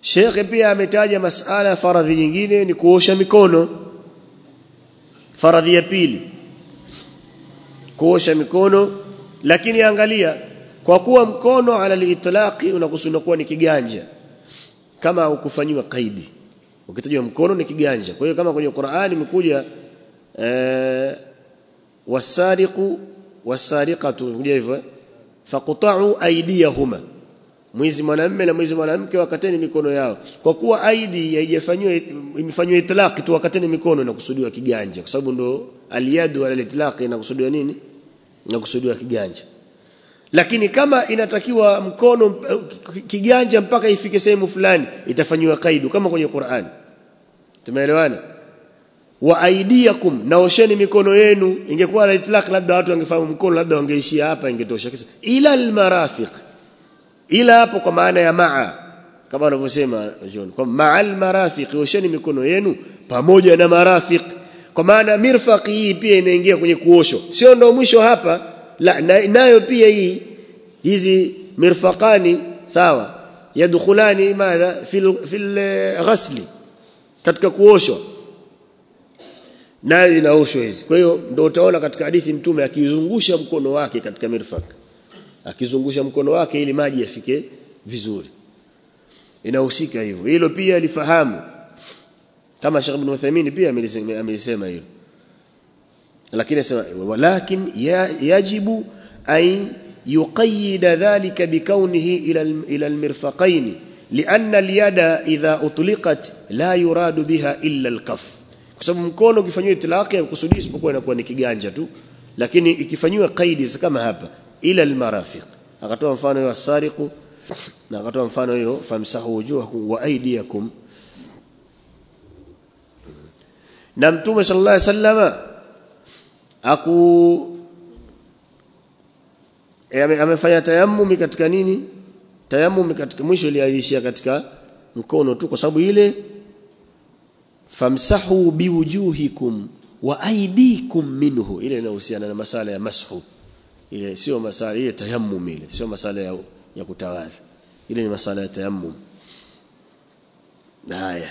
Sheikh pia ametaja masala ya faradhi nyingine ni kuosha mikono faradhi ya pili kuosha mikono lakini angalia kwa kuwa mkono ala litlaqi unakusudiwa kuwa ni kiganja kama ukufanyiwa kaidi ukitajwa mkono ni kiganja kwa hiyo kama kwenye Qur'ani imekuja eh wasariqu wasariqatu kuja hivyo faqta'u aydiyahuma mwizi mwanamume na mwizi mwanamke wakateni mikono yao kwa kuwa aidi haijafanywa imefanywa itlaq tu wakateni mikono na kusudiwa kiganja kwa sababu ndo aliyadu ala itlaq inakusudiwa nini inakusudiwa kiganja lakini kama inatakiwa mkono kiganja mpaka ifike sehemu fulani itafanywa kaidu kama kwenye Qur'an tumeelewana wa aidiakum naosheni mikono yenu ingekuwa la itlaq labda watu wangefahamu mkono labda wangeishia hapa ingetosha kisa ila almarafiq ila hapo kwa maana ya maa kama wanavyosema John kwa ma'al marafiq osheni mikono yenu pamoja na marafiq kwa maana mirfaqi hii pia inaingia kwenye kuosho sio ndo mwisho hapa la na, nayo pia hii hizi mirfaqani sawa yadkhulani madha fil fil ghasli katika kuoshwa nayo inaoshwa hizi kwa hiyo ndio utaona katika hadithi mtume akizungusha mkono wake katika mirfaq akizungusha mkono wake ili maji yafike vizuri inahusika hivyo hilo pia lifahamu kama Sheikh Ibn Uthaymeen pia amelisema hilo lakini anasema walakin yajibu ay يقيد ذلك بكونه إلى إلى المرفقين لأن اليد إذا أطلقت لا يراد بها إلا الكف kwa sababu mkono ukifanywa itlaqi ukusudi isipokuwa inakuwa ni kiganja tu lakini ikifanywa qaidi kama hapa ila almarafiq akatoa mfano wa sariqu na akatoa mfano hiyo famsahu wujuhakum wa aydiyakum na mtume sallallahu alaihi wasallama aku e, amefanya tayammumi katika nini tayammumi katika mwisho iliishia katika mkono tu kwa sababu ile famsahu biwujuhikum wa aydikum minhu ile inahusiana na masala ya mashu ile sio masala ile tayammum ile sio masala ya, ya kutawadha ile ni masala ya tayammum haya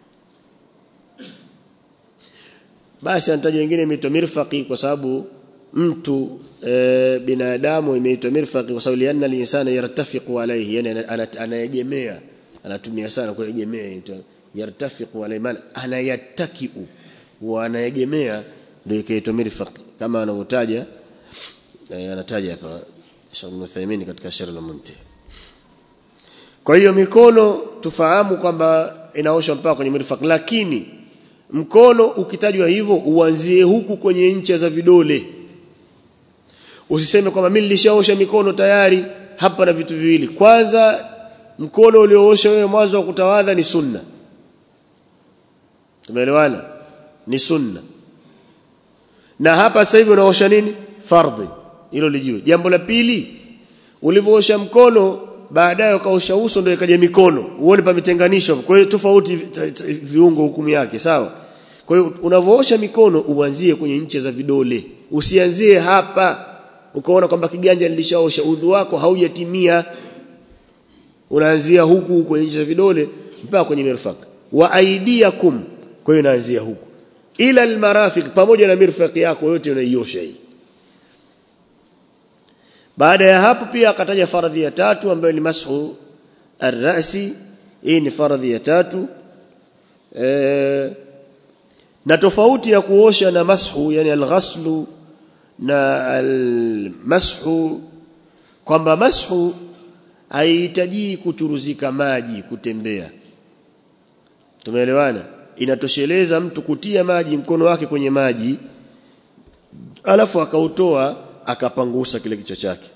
basi anataja wengine imeitwa mirfaqi kwa sababu mtu e, binadamu imeitwa mirfaqi kwa sababu lianna linsana yartafiqu alayhi yani anaegemea anatumia sana kuegemea yartafiqu alayhi maana anayattakiu wa anaegemea ndio ikaitwa mirfaqi kama anavyotaja e, anataja hapa Sheikh Uthaymeen katika Sharh al-Muntahi kwa hiyo mikono tufahamu kwamba inaoshwa mpaka kwenye mirfaq lakini mkono ukitajwa hivyo uanzie huku kwenye ncha za vidole usiseme kwamba mimi nilishaosha mikono tayari hapa na vitu viwili kwanza mkono ulioosha wewe mwanzo wa kutawadha ni sunna tumeelewana ni sunna na hapa sasa hivi unaosha nini fardhi hilo lijue jambo la pili ulivyoosha mkono baadaye ukaosha uso ndio ikaja mikono uone pamitenganishwa kwa hiyo tofauti viungo hukumu yake sawa kwa hiyo unavoosha mikono uanzie kwenye nche za vidole usianzie hapa ukaona kwamba kiganja nilishaosha udhu wako haujatimia unaanzia huku kwenye nche za vidole mpaka kwenye mirfaq wa aidiakum kwa hiyo unaanzia huku ila almarafiq pamoja na mirfaq yako yote unaiosha hii baada ya hapo pia akataja faradhi ya tatu ambayo ni mashu arrasi hii ni faradhi ya tatu e, na tofauti ya kuosha na mashu yani alghaslu na almashu kwamba mashu haihitaji kuchuruzika maji kutembea tumeelewana inatosheleza mtu kutia maji mkono wake kwenye maji alafu akautoa akapangusa kile kichwa chake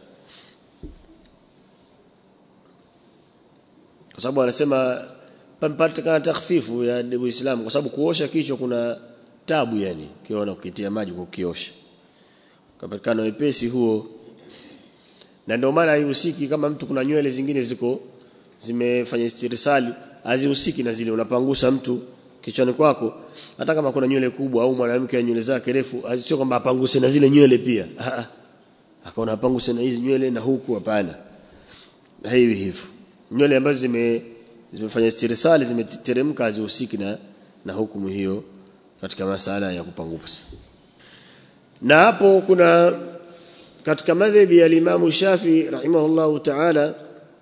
kwa sababu anasema pampatikana takhfifu ya Uislamu kwa sababu kuosha kichwa kuna tabu yani ukiona ukitia maji kukiosha kapatikana wepesi huo na ndio maana haihusiki kama mtu kuna nywele zingine ziko zimefanya istirsali hazihusiki na zile unapangusa mtu kichwani kwako hata kama kuna nywele kubwa au mwanamke ana nywele zake refu sio kwamba apanguse na zile nywele pia akaona apanguse na hizi nywele na huku hapana hivi hivyo nywele ambazo zime zimefanya istirsali zimeteremka hazihusiki na na hukumu hiyo katika masala ya kupangusa na hapo kuna katika madhhabi ya Imam Shafi rahimahullahu ta'ala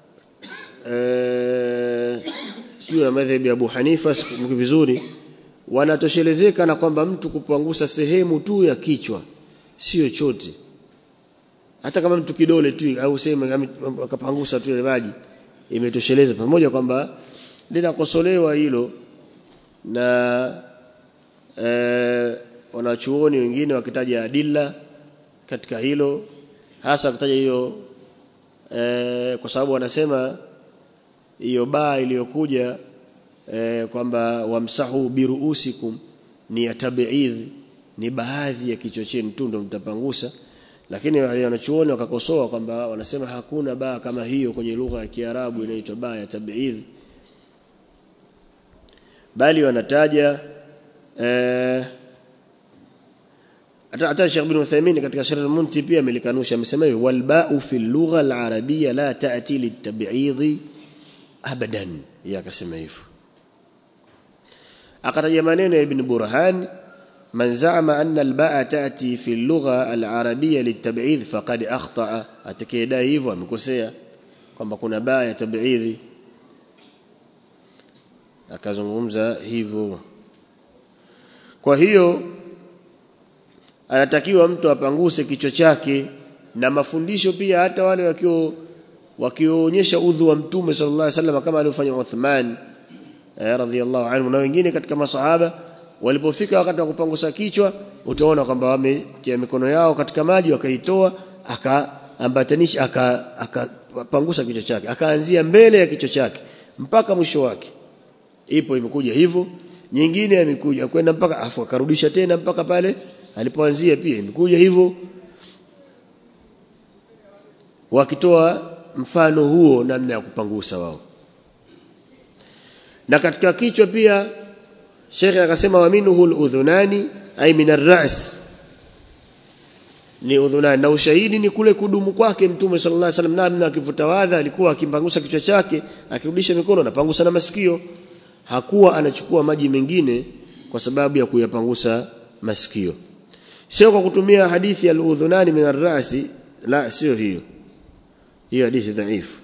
eh sio na madhhabi ya Abu Hanifa sikumbuki vizuri wanatoshelezeka na kwamba mtu kupangusa sehemu tu ya kichwa sio chote hata kama mtu kidole tu au sema akapangusa tu ile maji imetosheleza pamoja kwamba linakosolewa hilo na eh, wanachuoni wengine wakitaja adilla katika hilo hasa wakitaja hiyo eh, kwa sababu wanasema hiyo baa iliyokuja eh, kwamba wamsahu biruusikum ni ya tabiidh ni baadhi ya kichwa chenu tu ndo mtapangusa lakini wanachuoni wakakosoa kwamba wanasema hakuna baa kama hiyo kwenye lugha ya Kiarabu inaitwa baa ya tabiidh bali wanataja eh, hata hata Sheikh bin Uthaymeen katika Sharh al-Munti pia amelikanusha amesema hivi wal ba'u fi al-lugha al-arabiyya la ta'ti lit-tab'idh abadan yakasema hivyo akataja maneno ya Ibn Burhan man za'ama anna al-ba'a ta'ti fi al-lugha al-arabiyya lit-tab'idh faqad akhta'a atakayedai hivyo amekosea kwamba kuna baa ya tab'idh akazungumza hivyo kwa hiyo anatakiwa mtu apanguse kichwa chake na mafundisho pia hata wale wakio wakionyesha udhu wa mtume sallallahu alaihi wasallam kama alivyofanya Uthman eh, radhiallahu anhu na wengine katika masahaba walipofika wakati wa kupangusa kichwa utaona kwamba wametia mikono yao katika maji wakaitoa akaambatanisha akapangusa aka kichwa chake akaanzia mbele ya kichwa chake mpaka mwisho wake ipo imekuja hivyo nyingine imekuja kwenda mpaka afu akarudisha tena mpaka pale alipoanzia pia imekuja hivyo wakitoa mfano huo namna ya kupangusa wao na katika kichwa pia Sheikh akasema wa minhu udhunani ay min ar-ra's ni udhunani na ushahidi ni kule kudumu kwake mtume sallallahu alaihi wasallam namna akivutawadha alikuwa akimpangusa kichwa chake akirudisha mikono na pangusa na masikio hakuwa anachukua maji mengine kwa sababu ya kuyapangusa masikio sio kwa kutumia hadithi ya al-udhunani min ar-ra'si la sio hiyo hiyo hadithi dhaifu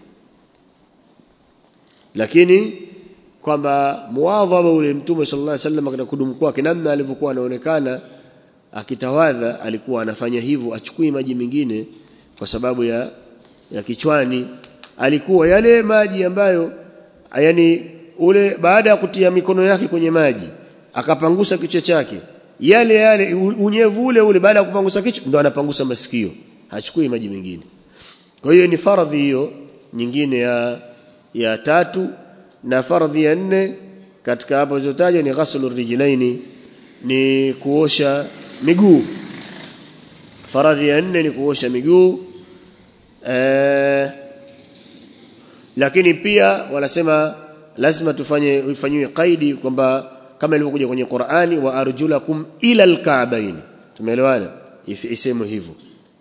lakini kwamba muadhaba ule mtume sallallahu alaihi wasallam katika kudumu kwake namna alivyokuwa anaonekana akitawadha alikuwa anafanya hivyo achukui maji mengine kwa sababu ya ya kichwani alikuwa yale maji ambayo yani ule baada ya kutia mikono yake kwenye maji akapangusa kichwa chake yale yale unyevu ule ule baada ya kupangusa kichwa ndo anapangusa masikio hachukui maji mengine kwa hiyo ni faradhi hiyo nyingine ya ya tatu na faradhi ya nne katika hapo zilizotajwa ni ghaslu rijlaini ni kuosha miguu faradhi ya nne ni kuosha miguu eh, lakini pia wanasema lazima tufanye ifanyiwe kaidi kwamba kama ilivyokuja kwenye Qur'ani wa arjulakum ila alka'bayn tumeelewana isemwe hivyo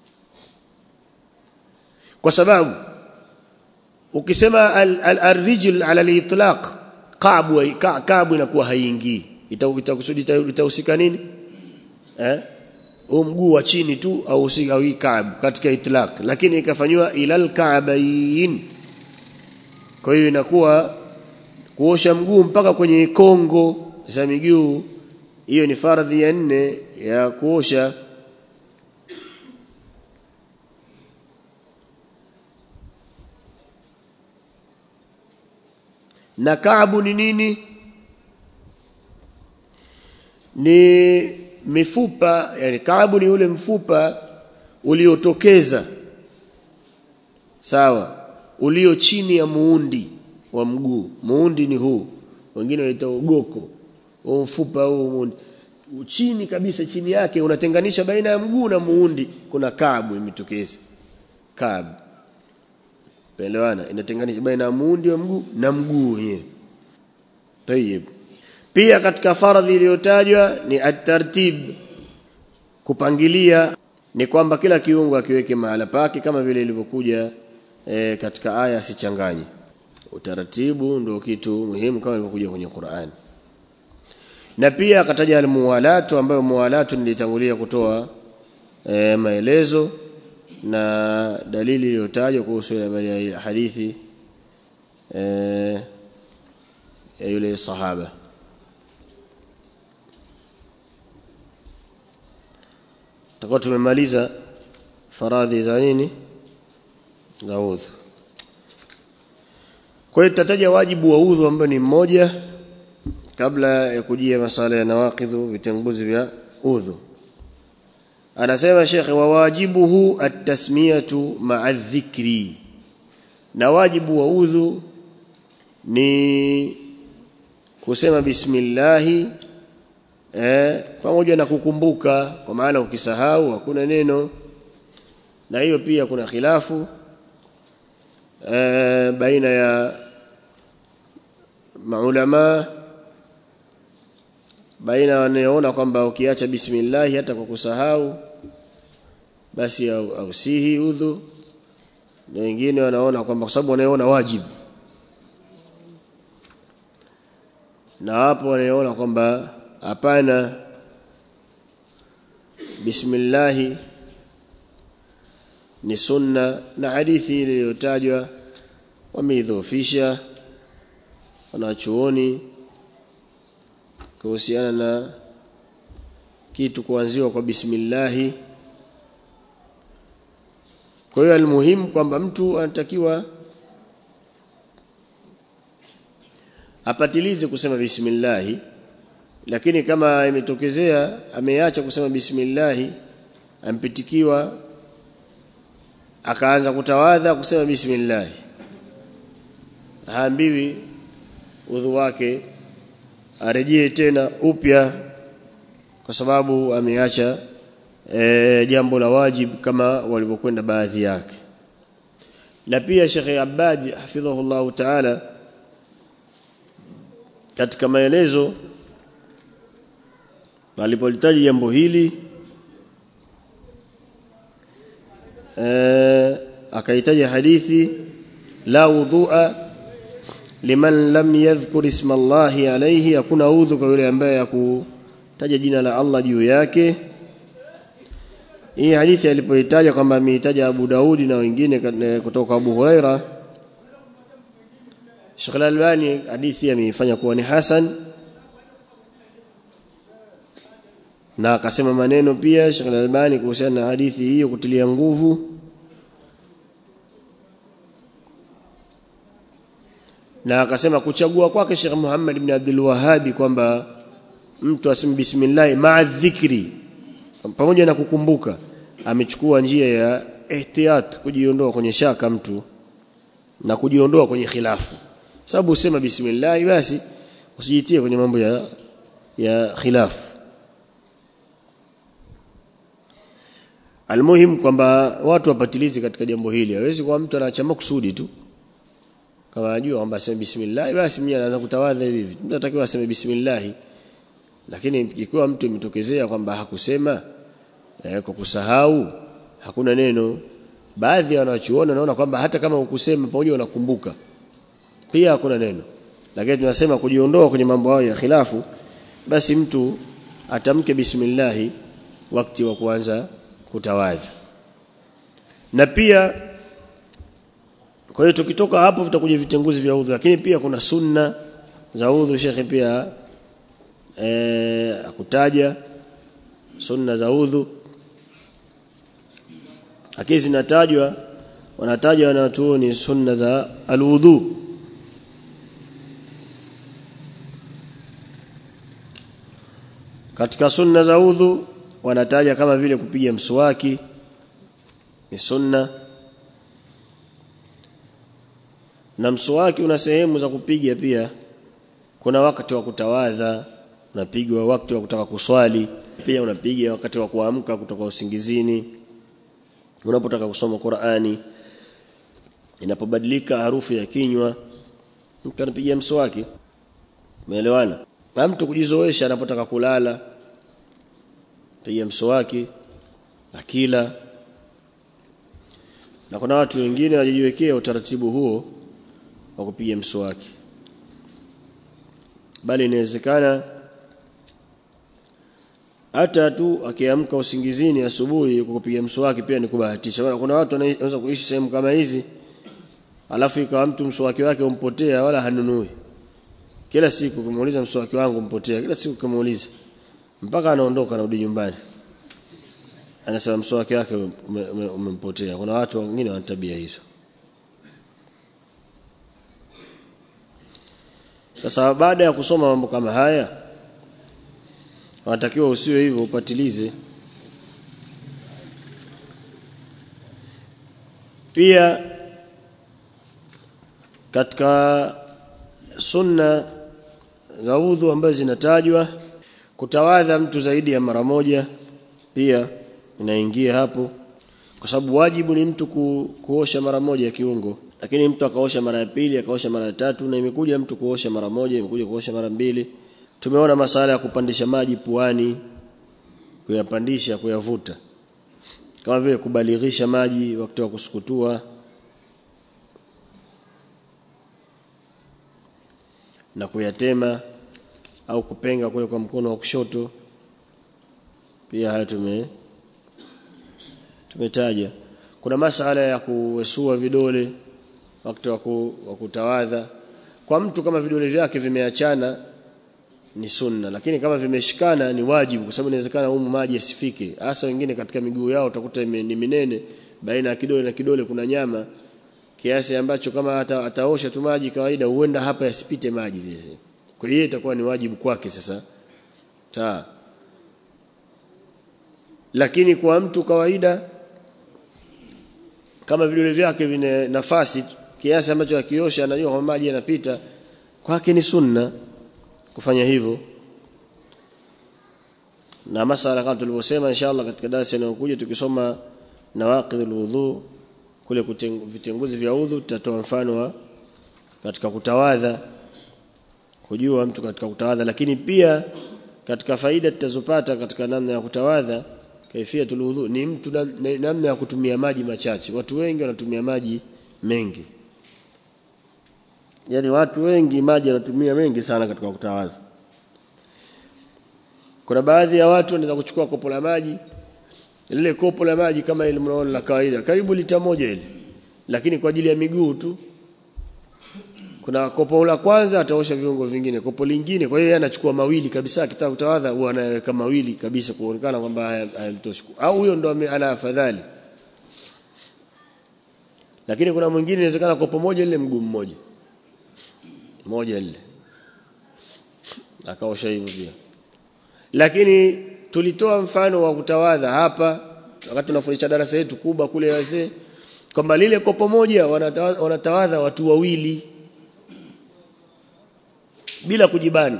kwa sababu ukisema al-rijl ala al-itlaq kaabu kaabu inakuwa haingii itakusudi itahusika nini eh huu mguu wa chini tu au usika hii kaabu katika itlaq lakini ikafanywa ila al-ka'bayn kwa hiyo inakuwa kuosha mguu mpaka kwenye kongo za miguu hiyo ni fardhi ya nne ya kuosha na kaabu ni nini ni mifupa yani kaabu ni ule mfupa uliotokeza sawa ulio chini ya muundi wa mguu muundi ni huu wengine wanaita ugoko huu mfupa huu muundi chini kabisa chini yake unatenganisha baina ya mguu na muundi kuna kaabu imetokeza kaabu Elewana inatenganisha baina ya muundi wa mguu na mguu wenyewe. Tayeb. Pia katika faradhi iliyotajwa ni at-tartib kupangilia ni kwamba kila kiungo akiweke mahala pake kama vile ilivyokuja e, katika aya sichanganye. utaratibu ndio kitu muhimu kama ilivyokuja kwenye Qur'an na pia akataja almuwalatu ambayo muwalatu nilitangulia kutoa e, maelezo na dalili iliyotajwa kuhusu habari ya hadithi e, ya yule sahaba tutakuwa tumemaliza faradhi za nini za udhu kwa hiyo tutataja wajibu wa udhu ambao ni mmoja kabla ya kujia masala ya nawaqidhu vitanguzi vya udhu anasema Sheikh wa wajibuhu at-tasmiyatu ma'a dhikri na wajibu wa udhu ni kusema bismillahi eh, pamoja na kukumbuka kwa maana ukisahau hakuna neno na hiyo pia kuna khilafu eh, baina ya maulama baina wanaoona kwamba ukiacha bismillah hata kwa kusahau basi ausihi au udhu na wengine wanaona kwamba kwa sababu wanaona wajibu na hapo wanaona kwamba hapana bismillah ni sunna na hadithi iliyotajwa wameidhoofisha wanachuoni kuhusiana na kitu kuanziwa kwa bismillahi kwa hiyo almuhimu kwamba mtu anatakiwa apatilize kusema bismillahi lakini kama imetokezea ameacha kusema bismillahi ampitikiwa akaanza kutawadha kusema bismillahi haambiwi udhu wake arejee tena upya kwa sababu ameacha e, jambo la wajib kama walivyokwenda baadhi yake na pia Sheikh Abadi hafidhahullah ta'ala katika maelezo alipolitaji jambo hili e, akahitaji hadithi la wudhu'a liman lam yadhkur isma Allah alayhi hakuna udhu kwa yule ambaye hakutaja jina la Allah juu yake hii hadithi alipoitaja kwamba ameitaja Abu Daudi na wengine kutoka Abu Huraira Sheikh Al-Albani hadithi ameifanya kuwa ni hasan na akasema maneno pia Sheikh Al-Albani kuhusiana na hadithi hiyo kutilia nguvu na akasema kuchagua kwake Sheikh Muhammad ibn Abdul Wahhabi kwamba mtu aseme bismillah ma'a dhikri pamoja na kukumbuka amechukua njia ya ihtiyat kujiondoa kwenye shaka mtu na kujiondoa kwenye khilafu sababu usema bismillah basi usijitie kwenye mambo ya ya khilafu almuhim kwamba watu wapatilizi katika jambo hili hawezi kwa mtu anaacha makusudi tu kama anajua kwamba aseme bismillah basi mimi anaanza kutawadha hivi mtu anatakiwa aseme bismillah lakini ikiwa mtu imetokezea kwamba hakusema eh, kwa kusahau hakuna neno baadhi wanachuona naona kwamba hata kama ukusema pamoja unakumbuka pia hakuna neno lakini tunasema kujiondoa kwenye mambo hayo ya khilafu basi mtu atamke bismillah wakati wa kuanza kutawadha na pia kwa hiyo tukitoka hapo vitakuja vitenguzi vya udhu lakini pia kuna sunna za udhu shekhe pia eh akutaja sunna za udhu lakini zinatajwa wanataja wanatuoni sunna za alwudu katika sunna za udhu wanataja kama vile kupiga mswaki ni sunna na mswaki una sehemu za kupiga pia kuna wakati wa kutawadha unapigwa wakati wa kutaka kuswali pia unapiga wakati wa kuamka kutoka usingizini unapotaka kusoma Qur'ani inapobadilika harufu ya kinywa mtu anapiga mswaki umeelewana na mtu kujizoesha anapotaka kulala piga mswaki akila na kuna watu wengine walijiwekea utaratibu huo wa kupiga mswaki bali inawezekana hata tu akiamka usingizini asubuhi kwa kupiga mswaki pia ni kubahatisha kuna watu wanaweza kuishi sehemu kama hizi alafu ikawa mtu mswaki wake umpotea wala hanunui kila siku kumuuliza mswaki wangu mpotea kila siku kumuuliza mpaka anaondoka anarudi nyumbani anasema mswaki wake umempotea ume, ume kuna watu wengine wana tabia hizo sasa baada ya kusoma mambo kama haya wanatakiwa usiwe hivyo upatilize pia katika sunna za udhu ambazo zinatajwa kutawadha mtu zaidi ya mara moja pia inaingia hapo kwa sababu wajibu ni mtu ku, kuosha mara moja ya kiungo lakini mtu akaosha mara ya pili akaosha mara ya tatu na imekuja mtu kuosha mara moja imekuja kuosha mara mbili tumeona masala ya kupandisha maji puani kuyapandisha kuyavuta kama vile kubalighisha maji wakati wa kusukutua na kuyatema au kupenga kule kwa mkono wa kushoto pia haya tume tumetaja kuna masala ya kuwesua vidole wakati wa kutawadha kwa mtu kama vidole vyake vimeachana ni sunna lakini kama vimeshikana ni wajibu kwa sababu inawezekana humu maji yasifike hasa wengine katika miguu yao utakuta ni minene baina ya kidole na kidole kuna nyama kiasi ambacho kama ata, ataosha tu maji kawaida huenda hapa yasipite maji zile kwa hiyo itakuwa ni wajibu kwake sasa sawa lakini kwa mtu kawaida kama vidole vyake vina nafasi kiasi ambacho akiosha anajua kwamba maji yanapita kwake ni sunna kufanya hivyo na masala kama tulivyosema inshallah katika darasa inayokuja tukisoma nawaqidul wudhu kule vitenguzi vya udhu tutatoa mfano wa katika kutawadha kujua mtu katika kutawadha lakini pia katika faida tutazopata katika namna ya kutawadha kaifiatul wudhu ni mtu namna ya kutumia maji machache watu wengi wanatumia maji mengi yani watu wengi maji wanatumia mengi sana katika kutawadha kuna baadhi ya watu wanaweza kuchukua kopo la maji lile kopo la maji kama ile mnaona la kawaida karibu lita moja ile lakini kwa ajili ya miguu tu kuna kopo la kwanza ataosha viungo vingine kopo lingine kwa hiyo yeye anachukua mawili kabisa akitaka kutawadha huwa anaweka mawili kabisa kuonekana kwamba hayamtoshi au huyo ndo ana afadhali lakini kuna mwingine inawezekana kopo moja lile mguu mmoja moja lile akaosha hivyo pia lakini tulitoa mfano wa kutawadha hapa wakati tunafundisha darasa letu kubwa kule wazee kwamba lile kopo moja wanatawadha, wanatawadha watu wawili bila kujibana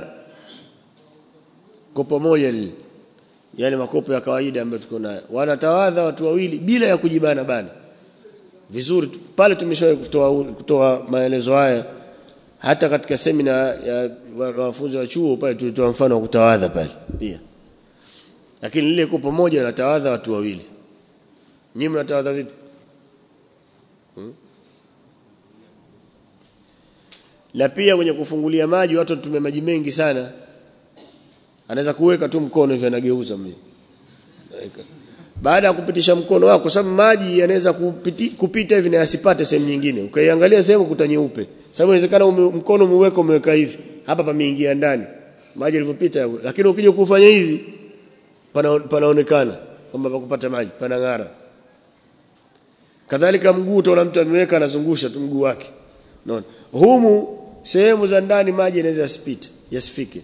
kopo moja lile yale makopo ya kawaida ambayo tuko nayo wanatawadha watu wawili bila ya kujibana bana vizuri pale tumeshawahi kutoa kutoa maelezo haya hata katika semina ya wanafunzi wa chuo pale tulitoa mfano wa kutawadha pale pia lakini lile kopo moja linatawadha watu wawili nyinyi mnatawadha vipi hmm? na pia kwenye kufungulia maji watu wanatumia maji mengi sana anaweza kuweka tu mkono hivi anageuza mimi baada ya kupitisha mkono wako kwa sababu maji yanaweza kupiti, kupita hivi na yasipate sehemu nyingine ukaiangalia sehemu kuta nyeupe sababu inawezekana ume, mkono umeweka umeweka hivi hapa pameingia ndani maji yalivyopita lakini ukija kufanya hivi pana, panaonekana kwamba pakupata maji panang'ara kadhalika mguu utaona mtu ameweka anazungusha tu mguu wake unaona humu sehemu za ndani maji yanaweza yasipite yasifike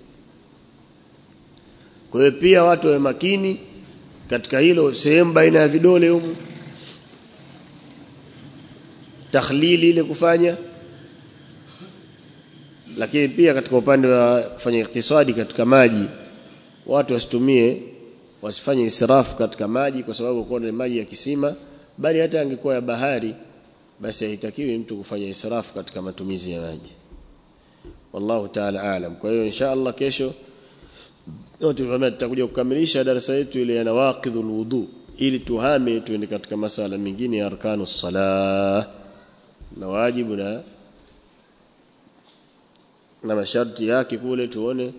kwa hiyo pia watu wawe makini katika hilo sehemu baina ya vidole humu takhlili ile kufanya lakini pia katika upande wa kufanya iktisadi katika maji watu wasitumie wasifanye israfu katika maji kwa sababu kwa ni maji ya kisima bali hata angekuwa ya bahari basi haitakiwi mtu kufanya israfu katika matumizi ya maji wallahu ta'ala aalam kwa hiyo insha Allah kesho tutakuja kukamilisha darasa yetu ile ya nawaqidhul wudu ili tuhame tuende katika masala mengine ya arkanu salah na wajibu na na masharti yake kule tuone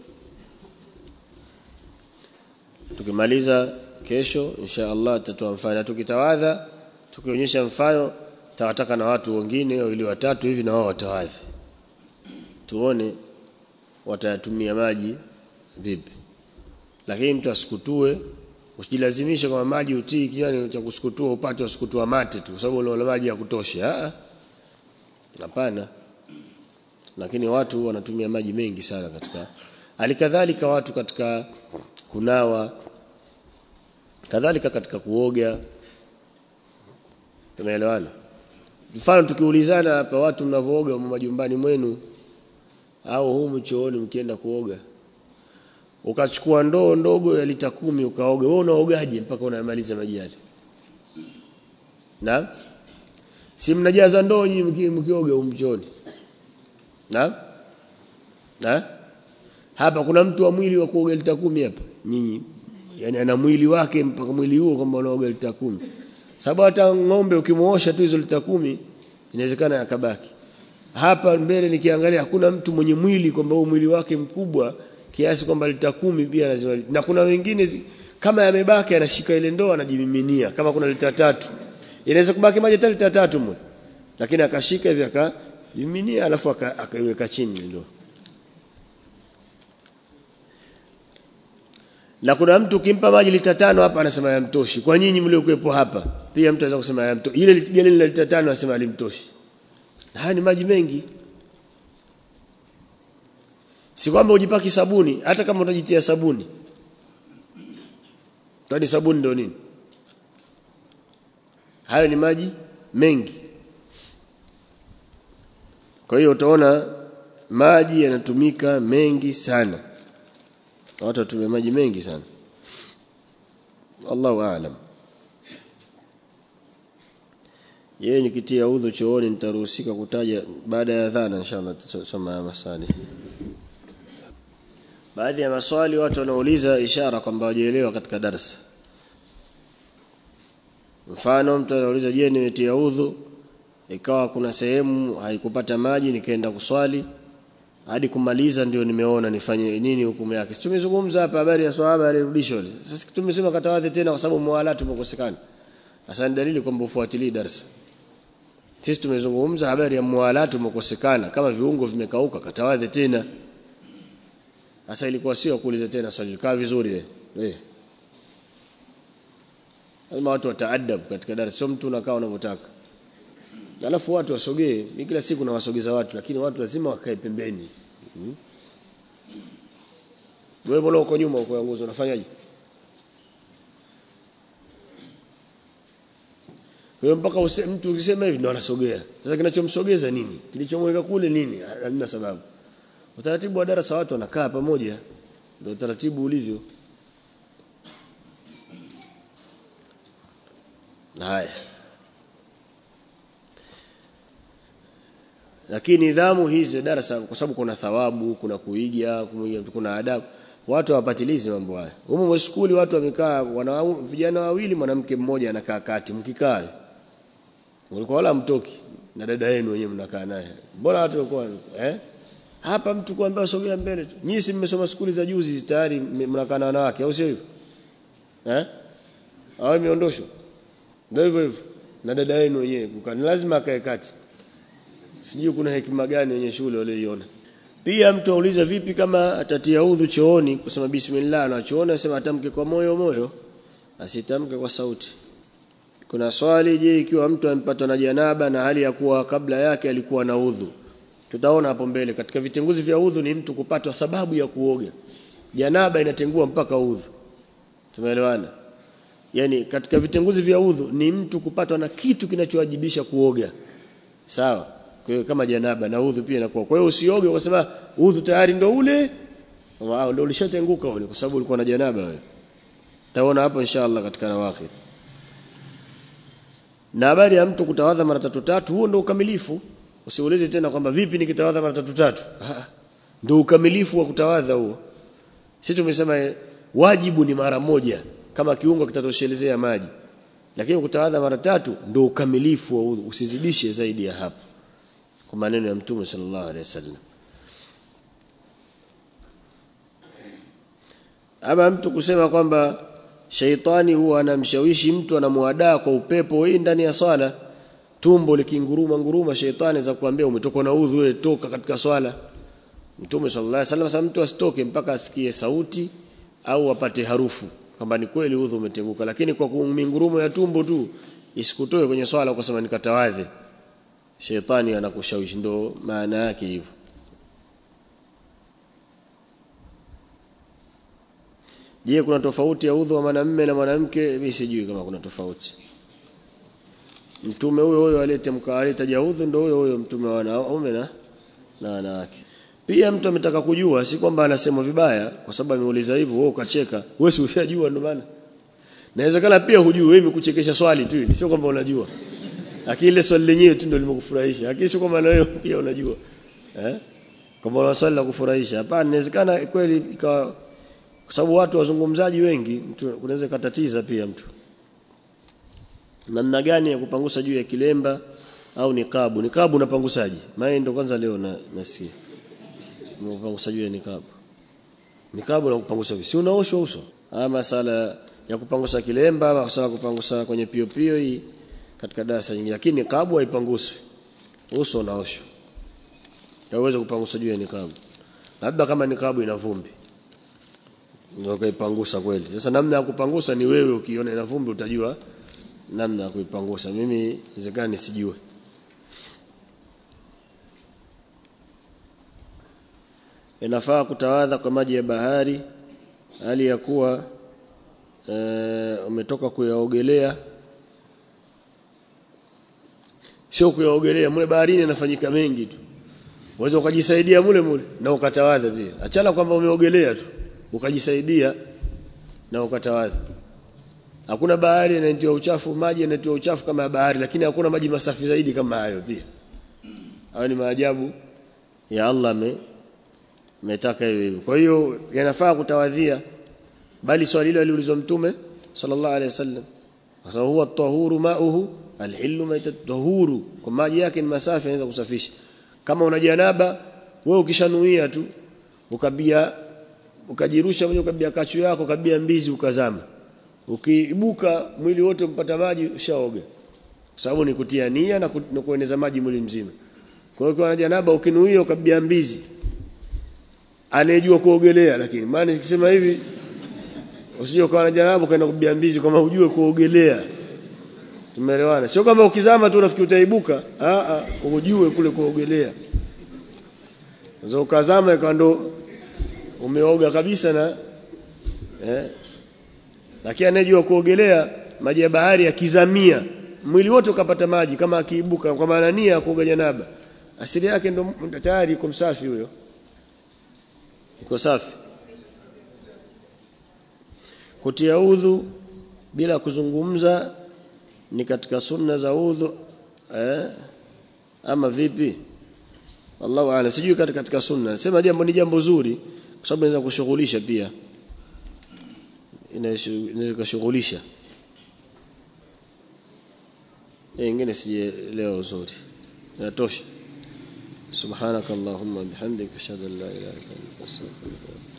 tukimaliza kesho insha Allah tutatoa mfano tukitawadha tukionyesha mfano tawataka na watu wengine ili watatu hivi na wao watawadhi tuone watayatumia maji vipi lakini mtu asikutue usijilazimishe kwa maji utii kinywani cha kusukutua upate usukutua mate tu kwa sababu una maji ya kutosha ah hapana lakini watu wanatumia maji mengi sana katika alikadhalika watu katika kunawa kadhalika katika kuoga tumeelewana mfano tukiulizana hapa watu mnavooga majumbani mwenu au humu chooni mkienda kuoga ukachukua ndoo ndogo ya lita kumi ukaoga wewe unaogaje mpaka unamaliza maji yale na si mnajaza ndoo nyinyi mkioga umchoni na na hapa kuna mtu wa mwili wa kuoga lita kumi hapa nyinyi yani ana mwili wake mpaka mwili huo kwamba unaoga lita kumi sababu hata ng'ombe ukimuosha tu hizo lita kumi inawezekana yakabaki hapa mbele nikiangalia hakuna mtu mwenye mwili kwamba huo mwili wake mkubwa kiasi kwamba lita kumi pia lazima na kuna wengine zi, kama yamebaki anashika ile ndoo anajimiminia kama kuna lita tatu inaweza kubaki maji hata lita tatu mwe lakini akashika hivi akajiminia alafu akaiweka chini ndoo na kuna mtu ukimpa maji lita tano hapa anasema yamtoshi kwa nyinyi mliokuepo hapa pia mtu anaweza kusema yamtoshi ile geli la lita tano anasema alimtoshi na haya ni maji mengi si kwamba ujipaki sabuni hata kama utajitia sabuni kwani sabuni ndio nini hayo ni maji mengi kwa hiyo utaona maji yanatumika mengi sana watu watumia maji mengi sana Allahu aalam yeye nikitia udhu chooni nitaruhusika kutaja baada ya adhana inshallah tutasoma masali baadhi ya maswali watu wanauliza ishara kwamba hawajaelewa katika darasa mfano mtu anauliza je nimetia udhu ikawa kuna sehemu haikupata maji nikaenda kuswali hadi kumaliza ndio nimeona nifanye nini hukumu yake tumezungumza hapa habari ya swahaba alirudishwa sasa tumesema katawadhi tena kwa sababu muwalatu umekosekana sasa ni dalili kwamba ufuatilii darasa sisi tumezungumza habari ya muwalatu umekosekana kama viungo vimekauka katawadhi tena sasa ilikuwa sio kuuliza tena swali kaa vizuri eh lazima watu wataadab katika darasa sio mtu unakaa unavyotaka alafu watu wasogee mimi kila siku nawasogeza watu lakini watu lazima wakae pembeni hmm? wewe mbona uko nyuma uko nguzo unafanyaje kwa hiyo mpaka use, mtu ukisema hivi ndo anasogea sasa kinachomsogeza nini kilichomweka kule nini hamna sababu utaratibu wa darasa watu wanakaa pamoja ndio utaratibu ulivyo haya lakini nidhamu hizi darasa kwa sababu kuna thawabu kuna kuiga kuna adabu watu hawapatilizi mambo haya humo skuli watu wamekaa wana vijana wawili mwanamke mmoja anakaa kati mkikaa ulikuwa wala mtoki na dada yenu wenyewe mnakaa naye bora watu walikuwa eh hapa mtu kuambia sogea mbele tu nyinyi si mmesoma skuli za juzi tayari mnakaa na wanawake au sio hivyo eh au imeondoshwa ndio hivyo hivyo na dada yenu wenyewe kukaa lazima akae kati sijui kuna hekima gani wenye shule walioiona pia mtu auliza vipi kama atatia udhu chooni kusema bismillah na chooni asema atamke kwa moyo moyo asitamke kwa sauti kuna swali je ikiwa mtu amepatwa na janaba na hali ya kuwa kabla yake alikuwa na udhu tutaona hapo mbele katika vitenguzi vya udhu ni mtu kupatwa sababu ya kuoga janaba inatengua mpaka udhu tumeelewana yani katika vitenguzi vya udhu ni mtu kupatwa na kitu kinachowajibisha kuoga sawa kwa hiyo kama janaba na udhu pia inakuwa kwa hiyo usioge ukasema udhu tayari ndo ule wao ndo ulishatenguka ule kwa sababu ulikuwa na janaba wewe taona hapo inshallah katika nawaqid na habari ya mtu kutawadha mara tatu tatu huo ndo ukamilifu usiulize tena kwamba vipi nikitawadha mara tatu tatu ndio ukamilifu wa kutawadha huo sisi tumesema wajibu ni mara moja kama kiungo kitatoshelezea maji lakini kutawadha mara tatu ndio ukamilifu wa udhu usizidishe zaidi ya hapo kwa maneno ya mtume sallallahu alaihi wasallam ama mtu kusema kwamba sheitani huwa anamshawishi mtu anamuadaa kwa upepo hii ndani ya swala tumbo likinguruma nguruma sheitani za kuambia umetoka na udhu wewe toka katika swala Mtume sallallahu alaihi wasallam sasa mtu asitoke mpaka asikie sauti au apate harufu kwamba ni kweli udhu umetenguka lakini kwa kumingurumo ya tumbo tu isikutoe kwenye swala ukasema nikatawadhe sheitani anakushawishi ndo maana yake hivyo Je, kuna tofauti ya udhu wa mwanamume na mwanamke? Mimi sijui kama kuna tofauti. Mtume huyo huyo aliyetamka alitaja udhu ndio huyo huyo mtume wa wanaume na na wanawake. Pia mtu ametaka kujua si kwamba anasema vibaya kwa sababu ameuliza hivyo wewe ukacheka. Wewe si ushajua ndio maana. Inawezekana pia hujui wewe imekuchekesha swali tu hili sio kwamba unajua. Lakini ile swali lenyewe tu ndio limekufurahisha. Lakini sio kwamba na wewe pia unajua. Eh? Kama una swali la kufurahisha. Hapana, inawezekana kweli ikawa kwa sababu watu wazungumzaji wengi mtu kunaweza katatiza pia mtu namna gani ya kupangusa juu ya kilemba au nikabu nikabu unapangusaje maana ndio kwanza leo na nasikia unapangusa juu ya nikabu nikabu na kupangusa vipi si unaoshwa uso ama masala ya kupangusa kilemba ama masala kupangusa kwenye pio pio hii katika darasa nyingine lakini nikabu haipanguswi uso unaoshwa hauwezi kupangusa juu ya nikabu labda kama nikabu ina vumbi ndio kaipangusa kweli sasa namna ya kupangusa ni wewe ukiona ina vumbi utajua namna ya kuipangusa mimi inawezekana nisijue inafaa kutawadha kwa maji ya bahari hali ya kuwa e, umetoka kuyaogelea sio kuyaogelea mule baharini inafanyika mengi tu Unaweza ukajisaidia mule mule na ukatawadha pia. Achana kwamba umeogelea tu ukajisaidia na ukatawadha. Hakuna bahari inayotoa uchafu, maji yanatoa uchafu kama ya bahari lakini hakuna maji masafi zaidi kama hayo pia. Hayo ni maajabu ya Allah me metaka hiyo hivyo. Kwa hiyo yanafaa kutawadhia bali swali hilo aliulizwa mtume sallallahu alaihi wasallam. Kwa sababu huwa tahuru mauhu alhillu maitatahuru kwa maji yake ni masafi yanaweza kusafisha kama una janaba wewe ukishanuia tu ukabia ukajirusha mwenye ukabia kachu yako kabia mbizi ukazama ukiibuka mwili wote mpata maji ushaoga sababu ni kutia nia na, ku, na kueneza maji mwili mzima kwa hiyo kwa janaba ukinuia ukabia mbizi anejua kuogelea lakini maana nikisema hivi usije ukawa na janaba ukaenda kubia mbizi kama ujue kuogelea Tumeelewana. Sio kama ukizama tu unafikiri utaibuka, a a ujue kule kuogelea. Zo ukazama ikawa ndo umeoga kabisa na eh lakini anejua kuogelea maji ya bahari yakizamia mwili wote ukapata maji kama akiibuka kwa maana nia ya kuoga janaba asili yake ndo tayari iko msafi huyo iko safi kutia udhu bila kuzungumza ni katika sunna za udhu eh ama vipi wallahu a'lam sijui katika, katika sunna sema jambo ni jambo zuri kwa sababu inaweza kushughulisha pia inaweza kushughulisha nyingine sije leo uzuri inatosha subhanakallahumma bihamdika ashhadu an la ilaha illa anta astaghfiruka